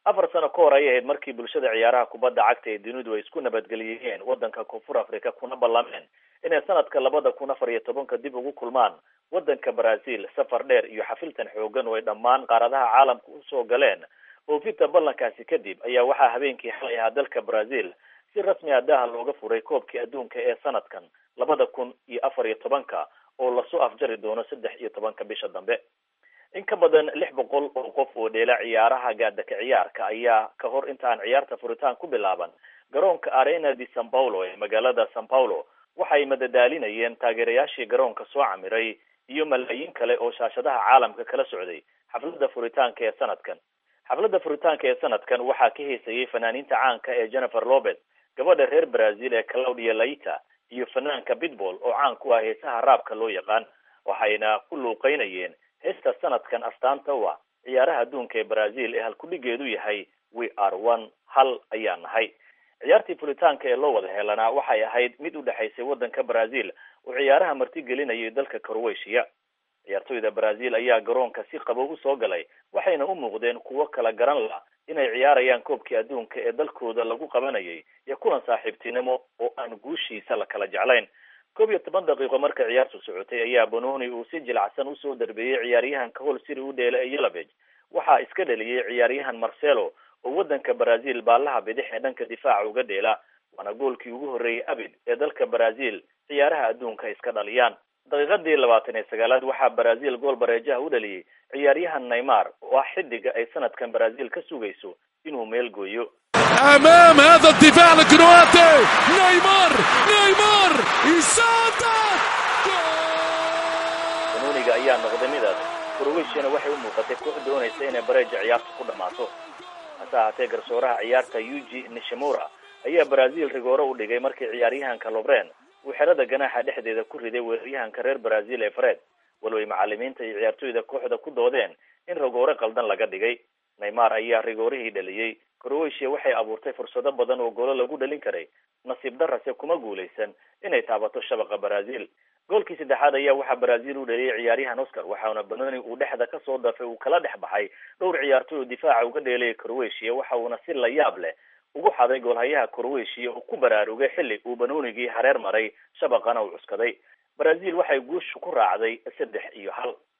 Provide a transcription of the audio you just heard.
afar sano ka hor ayay ahayd markii bulshada ciyaaraha kubadda cagta ee dunidu ay isku nabadgeliyeen waddanka koonfur africa kuna ballameen inay sanadka labada kun afar iyo tobanka dib ugu kulmaan waddanka brazil safar dheer iyo xafiltan xoogan oo ay dhammaan qaaradaha caalamka usoo galeen oofinta ballankaasi kadib ayaa waxaa habeenkii xalay ahaa dalka brazil si rasmi ah daaha looga furay koobkii adduunka ee sanadkan labada kun iyo afar iyo tobanka oo lasoo afjari doono saddex iyo tobanka bisha dambe in ka badan lix boqol oo qof oo dheela ciyaaraha gaadaka ciyaarka ayaa ka hor inta aan ciyaarta furitaan ku bilaaban garoonka arena de san paulo ee magaalada san paulo waxay madadaalinayeen taageerayaashii garoonka soo camiray iyo malaayiin kale oo shaashadaha caalamka kala socday xafladda furitaanka ee sanadkan xafladda furitaanka ee sanadkan waxaa ka heesayay fanaaniinta caanka ee jennifer lopez gabadha reer brazil ee claudia laita iyo fanaanka pitbull oo caan ku ah heesaha raabka loo yaqaan waxayna ku luuqeynayeen heesta sanadkan astaanta u ah ciyaaraha adduunka ee brazil ee halkudhigeedu yahay we are one hal ayaa nahay ciyaartii fulitaanka ee loo wada helanaa waxay ahayd mid u dhexaysay waddanka brazil oo ciyaaraha martigelinayay dalka croatia ciyaartoyda brazil ayaa garoonka si qabow usoo galay waxayna u muuqdeen kuwo kala garan la inay ciyaarayaan koobkii adduunka ee dalkooda lagu qabanayay iyo kulan saaxiibtinimo oo aan guushiisa la kala jeclayn koob iyo toban daqiiqo marka ciyaartu socotay ayaa bononi uu si jilacsan usoo darbeeyey ciyaaryahanka hol siri u dheela ee yeloveg waxaa iska dhaliyey ciyaaryahan marcelo oo waddanka brazil baallaha bidix ee dhanka difaaca uga dheela waana goolkii ugu horreeyey abid ee dalka brazil ciyaaraha adduunka ay iska dhaliyaan daqiiqadii labaatan iyo sagaalaad waxaa brazil gool bareejaha u dhaliyey ciyaaryahan neymar oo ah xidiga ay sanadkan brazil ka sugayso inuu meel gooyo امام هذا الدفاع الكرواتي نيمار نيمار يسدد banoniga ayaa noqday mid adag croatiana waxay u muuqatay koox doonaysa inay bareeja ciyaarta ku dhammaato hase ahaatee garsooraha ciyaarta yuji nishimura ayaa brazil rigoore u dhigay markii ciyaaryahanka lobren uu xerada ganaaxa dhexdeeda ku riday weeraryahanka reer brazil ee fred walow ay macalimiinta iyo ciyaartoyda kooxda ku doodeen in rigoore qaldan laga dhigay neymar ayaa rigoorihii dhaliyey croatia waxay abuurtay fursado badan oo goolo lagu dhalin karay nasiib darase kuma guulaysan inay taabato shabaqa brazil goolkii saddexaad ayaa waxaa brazil u dhaliyay ciyaaryahan oscar waxaana banoni uu dhexda kasoo dafay uu kala dhex baxay dhowr ciyaartoy oo difaaca uga dheelaya croatia waxa uuna si la yaab leh ugu xaday goolhayaha croatia oo ku baraarugay xilli uu banonigii hareer maray shabaqana uu cuskaday brazil waxay guusha ku raacday saddex iyo hal